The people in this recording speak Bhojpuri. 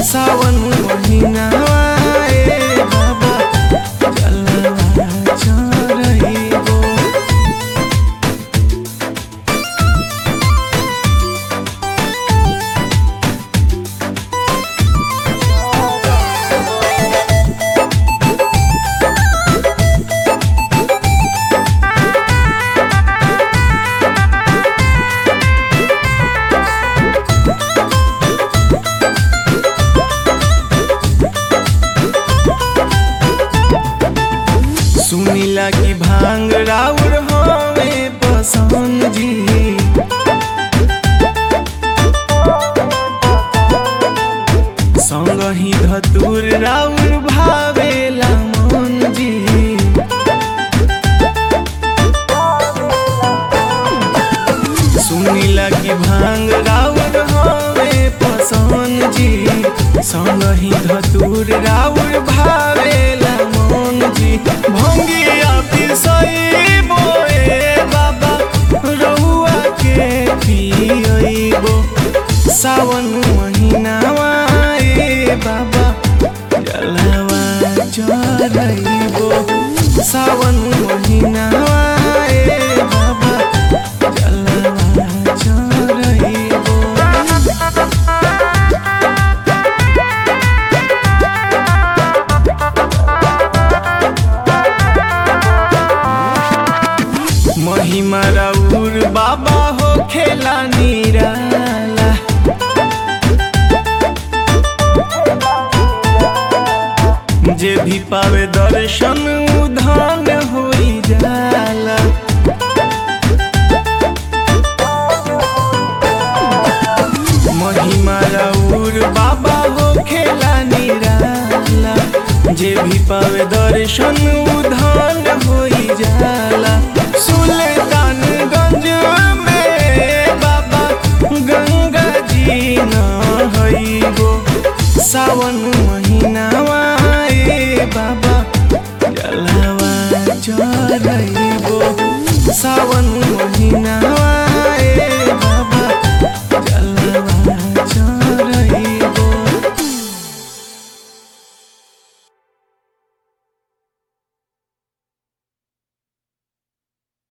सावन महिनावा ए बाबा जलवा चढ़इबो सुनीला की भांग राउर हवे पसंद जी संग ही धतुर राउर भावेला मन जी सुनीला की भांग राउर हवे पसंद जी संग ही धतुर राउर भावेला मन जी भंगिया पिसई बोए बाबा रहुआ के पियइबो सावन महिनावा ए बाबा जलवा चढ़इबो सावन महिनावा ए बाबा जलवा चढ़इबो महिमा राउर बाबा हो खेला निराला जे भी पावे दर्शन उधान होई जाला महिमा राउर बाबा हो खेला निराला जे भी पावे दर्शन उधान होई जाला सुल्तानगंज में बाबा गंगा जी नहइबो सावन महिनावा ए बाबा जलवा चढ़इबो सावन